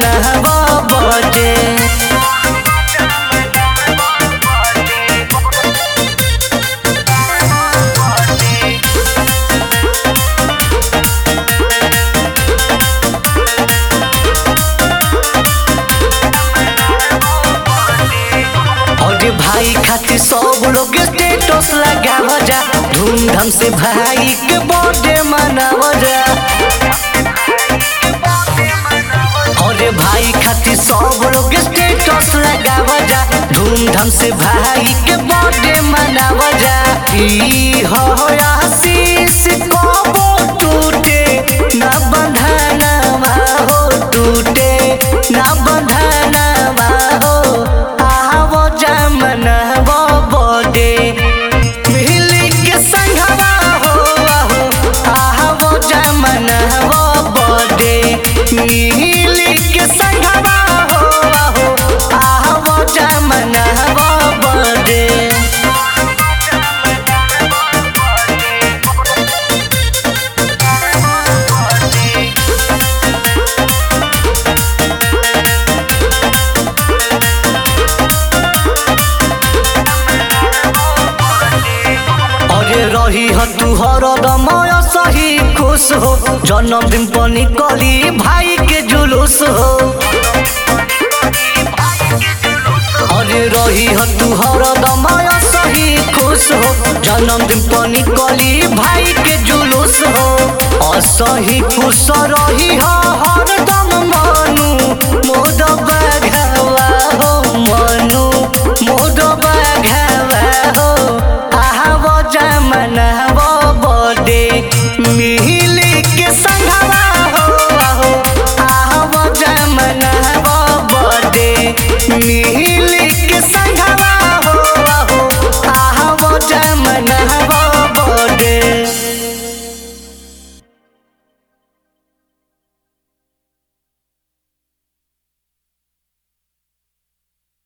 मनहवा बटे और भाई खातिर सब लोग स्टेटस लगाव जा धूमधाम से भाई के बर्थडे मनाव जा और भाई खातिर सब लोग स्टेटस लगाव जा धूमधाम से भाई के बर्थडे मनाव जा ई हो आशीष कबो टूटे ना बंधनवा हो टूटे ना बंधनवा हो आवो जमनवा बर्थडे मिली के संगवा हो आहो आवो जमनवा बर्थडे मिली के संगवा हो आहो आवो जमनवा बर्थडे अरे रही ह तू हरदम सही खुश हो जन्मदिन पर निकली भाई के जुलूस हो अरे रही ह तू हरदम सही खुश हो जन्मदिन पर निकली भाई के जुलूस हो असही खुश रही ह हरदम मनु मोद बघवा हो मनु मोद बघवा हो आहव जमनव बर्थडे मिली के संगवा हो आहो आहव जमनव बर्थडे मिली